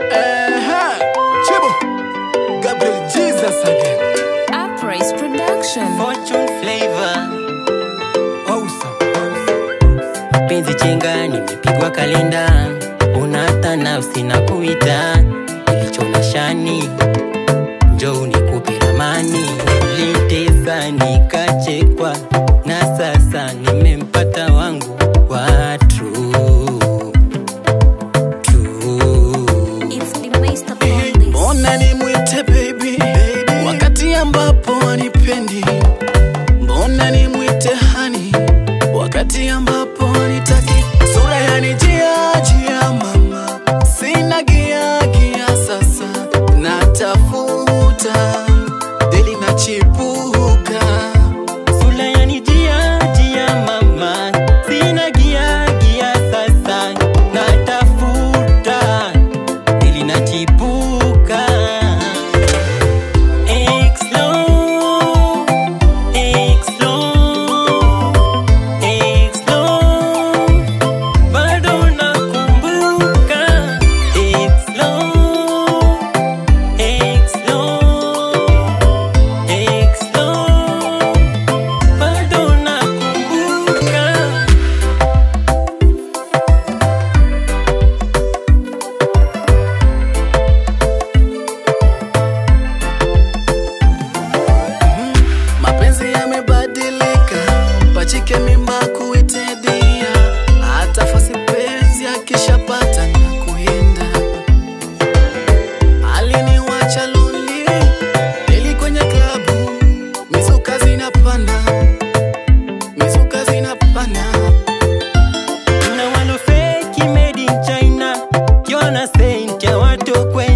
Uh-huh. Chibo. Gabriel Jesus again. Uprise Production. Fortune flavor Awesome. penzi chenga nimepigwa kalenda unata nafsi na kuita ilichona shani njoo nikupe ramani litesa nikachekwa na sasa nimempata wangu wa true. True. It's the master on this. Mbona nimwite baby, wakati ambapo wanipendi? Mbona nimwite hani wakati ambapo wanitaki? Sura yanijia jia mama, sina gia gia sasa, natafuta deli na chipuka Sula yanijia jia mama, sina gia gia sasa, natafuta ili nachipuka. Exlo, exlo, exlo, bado nakumbuka. Exlo, exlo, exlo bado nakumbuka mapenzi yamebadilika, pachike mimba kuitedia, hata fasi penzi akishapata na kuenda. Aliniwacha lonely, deli kwenye klabu, mizuka zinapanda, mizuka zinapanda. na walo fake made in China kiona saint ya watu kwenye